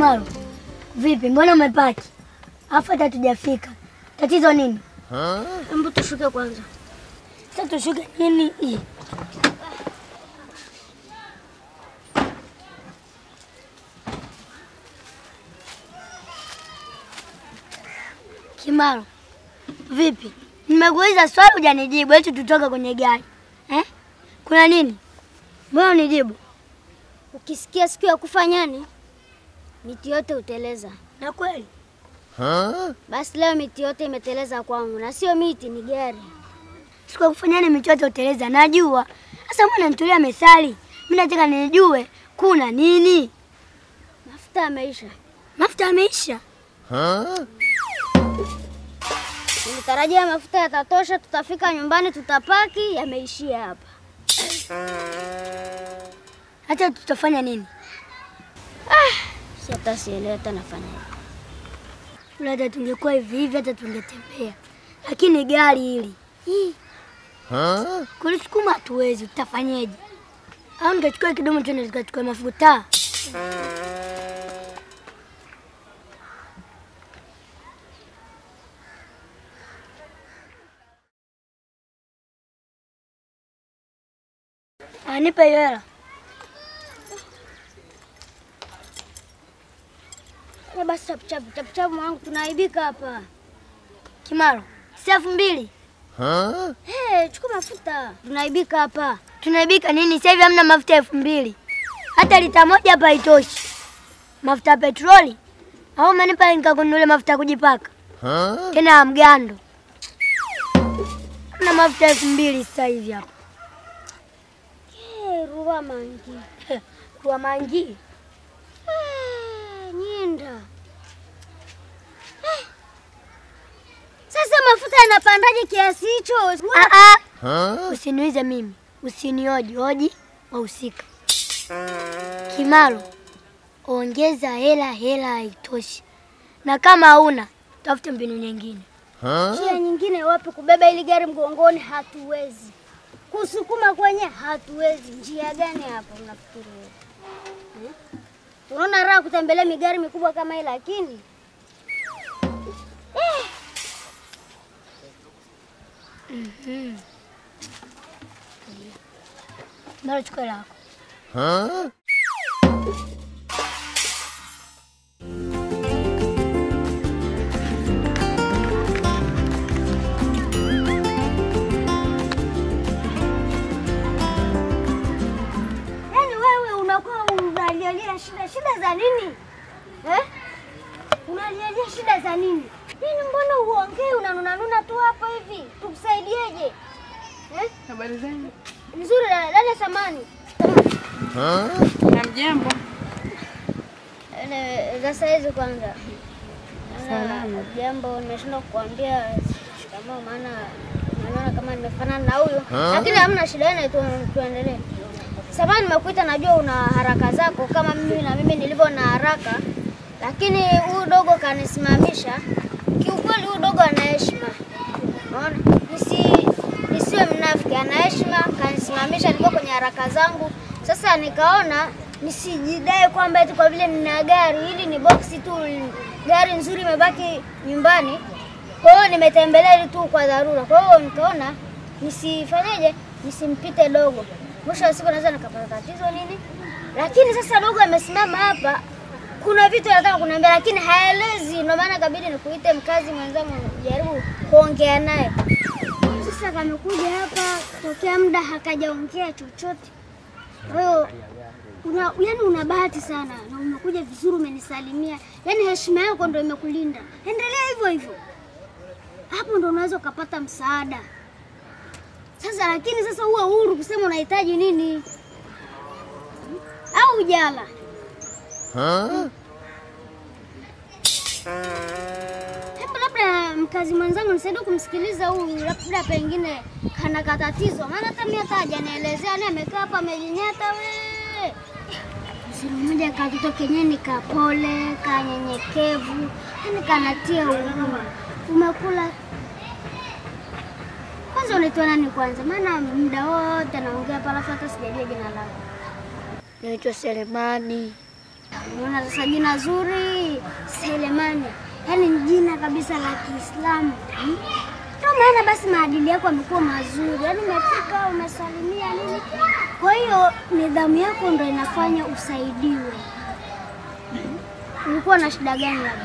Kimaro, vipi? Mbona umepaki alafu hata tujafika? Tatizo nini? Hebu tushuke kwanza. Sasa tushuke nini? Ih. Kimaro, vipi? Nimekuuliza swali hujanijibu, eti tutoke kwenye gari eh? Kuna nini? Mbona unijibu? Ukisikia siku ya kufa nyani, miti yote huteleza. Na kweli Basi leo miti yote imeteleza kwangu, na sio miti, ni gari. siku ya kufanya nini michoto uteleza? Najua. Sasa mbona nitulia mesali? Mimi nataka nijue kuna nini. Mafuta yameisha. Mafuta yameisha. Nilitarajia mafuta yatatosha, tutafika nyumbani, tutapaki. Yameishia hapa. Hata tutafanya nini? Si hata sielewi hata nafanyaje. Ula hata tungekuwa hivi hivi, hata tungetembea, lakini gari hili hii, kulisukuma hatuwezi. Tutafanyeje? Au nikachukua kidomo tuende tukachukua mafuta? Ah, nipe hiyo hela. Ya basi chapuchapu chapuchapu, mwanangu, tunaaibika hapa. Kimaro, si elfu mbili Hey, chukua mafuta, tunaaibika hapa. tunaibika nini? Sasa hivi hamna mafuta elfu mbili hata lita moja hapa haitoshi. Mafuta ya petroli au manipa nikakununulia mafuta ya kujipaka tena ya mgando. Hamna mafuta elfu mbili sasa hivi hapa Hey, ruwa mangi. kwa mangi. Eh, Nyinda. Eh. Sasa mafuta yanapandaje kiasi hicho? Ah, ah. Usiniulize mimi, usinioji hoji wahusika. Kimaro, ongeza hela, hela haitoshi, na kama hauna tafute mbinu nyingine. Njia nyingine wapi? Kubeba ili gari mgongoni hatuwezi, kusukuma kwenye hatuwezi. Njia gani hapo unafikiri wewe? Eh? Unaona raha kutembelea migari mikubwa kama hii, lakini eh, Mara chukua hela yako. yaani wewe unakuwa unalialia shida shida za nini eh? Unalialia shida za nini? Yaani mbona uongee unanunanuna tu hapo hivi? Tukusaidieje eh? Habari zenu? Nzuri dada, dada samani Na mjambo? Ele- za saizi kwanza. Salama. Jambo nimeshindwa kukuambia shikamoo, maana naona kama nimefanana na huyo, lakini hamna shida, yani tu, tuendelee. Samahani, nimekuita, najua una haraka zako kama mimi na mimi nilivyo na haraka, lakini huyu dogo kanisimamisha. Kiukweli huyu dogo ana heshima, unaona, nisi nisiwe mnafiki, ana heshima, kanisimamisha, nilikuwa kwenye haraka zangu. Sasa nikaona nisijidai kwamba eti kwa vile nina gari hili ni boksi tu, gari nzuri imebaki nyumbani. Kwa hiyo nimetembelea hili tu kwa dharura. Kwa hiyo nikaona nisifanyeje, nisimpite dogo, mwisho wa siku naweza nikapata tatizo nini. Lakini sasa dogo amesimama hapa, kuna vitu anataka kuniambia, lakini haelezi. Ndio maana kabidi nikuite mkazi mwenzangu, jaribu kuongea naye. Sasa kamekuja hapa tokea muda hakajaongea chochote. Kwa hiyo una, yani una bahati sana na umekuja vizuri, umenisalimia. Yani heshima yako ndo imekulinda. Endelea hivyo hivyo, hapo ndo unaweza ukapata msaada. Sasa lakini sasa uwe huru kusema unahitaji nini au ujala. Hebu labda mkazi mwenzangu nisaidie kumsikiliza huyu, labda pengine kana katatizo, maana hata mimi hata hajanielezea, ni amekaa hapa amejinyata we. Msimu mmoja katoto kenyewe ni kapole, kanyenyekevu, yani kanatia huruma. Umekula kwanza, unaitwa nani kwanza? Maana muda wote naongea hapa alafu hata sijajua jina lako. Naitwa Selemani. Unaona sasa jina zuri Selemani, yaani ni jina kabisa la Kiislamu hmm? Ndio maana basi maadili yako yamekuwa mazuri, yaani umefika umesalimia nini. Kwa hiyo nidhamu yako ndo inafanya usaidiwe. Ulikuwa na shida gani labda?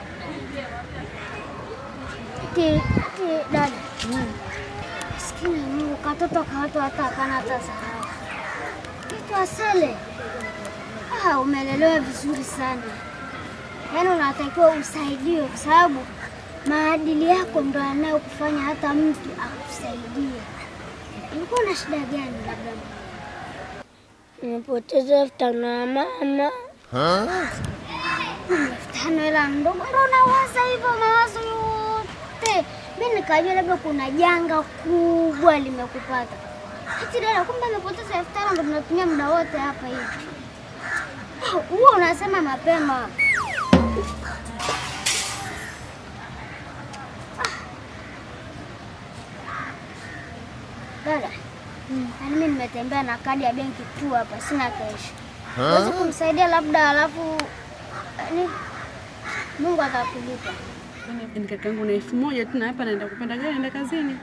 Ti, ti, dada Maskini ya Mungu, katoto kaoto hata akana hata sahau. Kitu asele. Ah, umelelewa vizuri sana. Yaani unatakiwa usaidiwe kwa sababu maadili yako ndo yanayokufanya hata mtu akusaidie. Ulikuwa na shida gani labda? Nimepoteza elfu tano ya mama. elfu tano ila ndogo ndo unawaza hivyo mawazo yote. Mi nikajua labda kuna janga kubwa limekupata. Ati dada, kumbe amepoteza elfu tano ndo tunatumia muda wote hapa hivi. Ah, Huo unasema mapema. Dada, yaani mimi nimetembea na kadi ya benki tu hapa, sina keshi. Huwezi kumsaidia labda, alafu yaani Mungu atakulipa. Yaani kaka yangu na elfu moja tu na hapa naenda kupanda gari naenda kazini.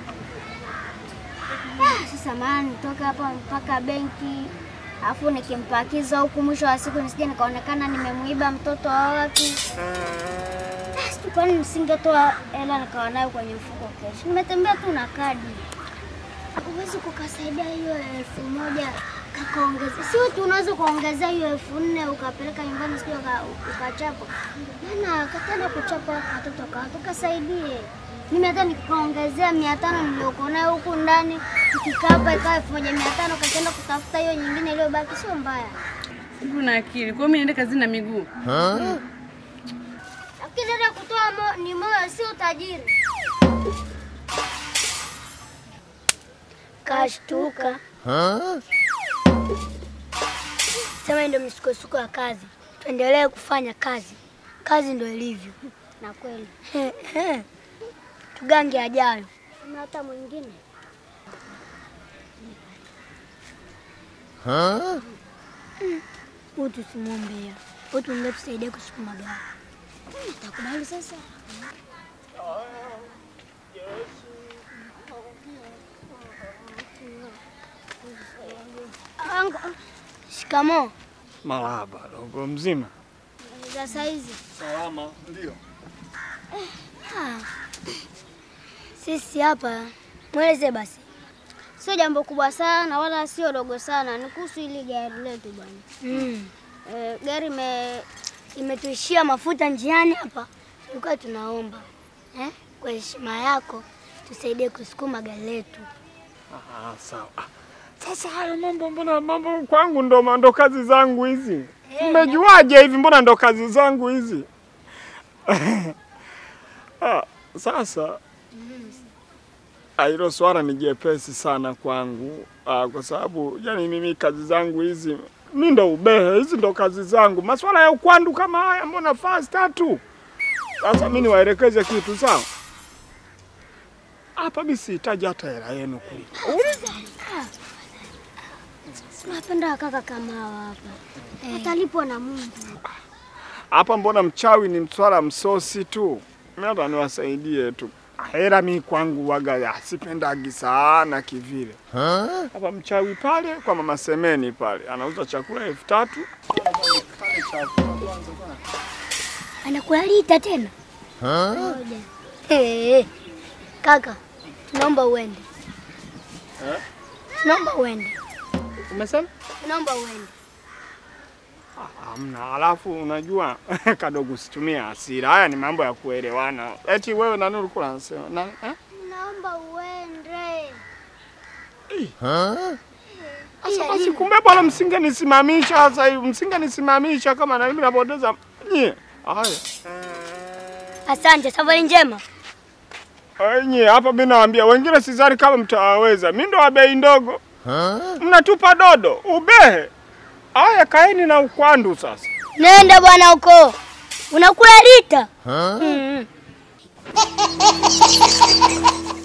Ah, Sasa maana nitoke hapa mpaka benki alafu nikimpakiza huku, mwisho wa siku nisije nikaonekana nimemuiba mtoto wa watu. Basi tu, kwani nisingetoa hela nikawa nayo kwenye mfuko kesho? Nimetembea tu na kadi. Huwezi kukasaidia hiyo elfu moja kakaongeza, sio tu unaweza kuongezea hiyo elfu nne ukapeleka nyumbani, sio ukachapa. Maana katenda kuchapa watoto kawa tukasaidie. Mimi hata nikaongezea mia tano nilioko nayo huku ndani, tukikaa hapa ikawa elfu moja mia tano kakaenda kutafuta hiyo nyingine iliyobaki, sio mbaya. Hivi una akili. Kwa hiyo mimi naenda kazini na miguu. Lakini dada, kutoa mo, ni moyo, sio utajiri. Kashtuka. Sema hii ndio misukosuko ya kazi. Tuendelee kufanya kazi, kazi ndio ilivyo. Na kweli Tugange ajayo. kuna hata mwingine Huyu tusimwombea, huyu tumbee tusaidie kusukuma gari. takubali sasa. Angu, Shikamoo. Marahaba, dogo mzima. za saizi Salama, ndio. Sisi hapa mweleze basi. sio jambo kubwa sana wala sio dogo sana, ni kuhusu hili gari letu bwana. Mm. E, gari me Imetuishia mafuta njiani hapa, tulikuwa tunaomba eh, kwa heshima yako tusaidie kusukuma gari letu. Ah, sawa. Ah, Sasa hayo mambo, mbona mambo kwangu ndo ndo kazi zangu hizi? Mmejuaje hivi? Mbona ndo kazi zangu hizi? ah, sasa ah, hilo swala ni jepesi sana kwangu ah, kwa sababu yani mimi kazi zangu hizi mi ndo ubehe, hizi ndo kazi zangu. Maswala ya ukwandu kama haya mbona fasta tu. Sasa mi niwaelekeze kitu sawa. Hapa mi sihitaji hata hela yenu kulipa. tunapenda kaka kama hawa hapa, atalipwa na Mungu. Hapa mbona mchawi ni mswala msosi tu. Mimi hata niwasaidie tu. Hela mi kwangu waga ya sipendagi sana kivile. Hapa mchawi pale kwa mama Semeni pale anauza chakula elfu tatu. Anakualita tena Ngoja. hey, kaka, tunaomba uende, Eh? tunaomba uende, Umesema? tunaomba uende. Hamna. Alafu unajua kadogo usitumie hasira. Haya ni mambo ya kuelewana. Eti wewe nani ulikuwa unasema? Na, eh? Naomba uende. Sasa basi kumbe bwana msingenisimamisha sasa hivi. Msingenisimamisha kama na mimi napoteza. Nyie. Haya. Asante, safari njema. Enye hapa mimi nawaambia wengine sidhani kama mtawaweza. Mimi ndo wa bei ndogo. Mnatupa dodo, ubehe. Aya, kaeni na ukwandu sasa. Nenda bwana huko, unakula lita. Mm.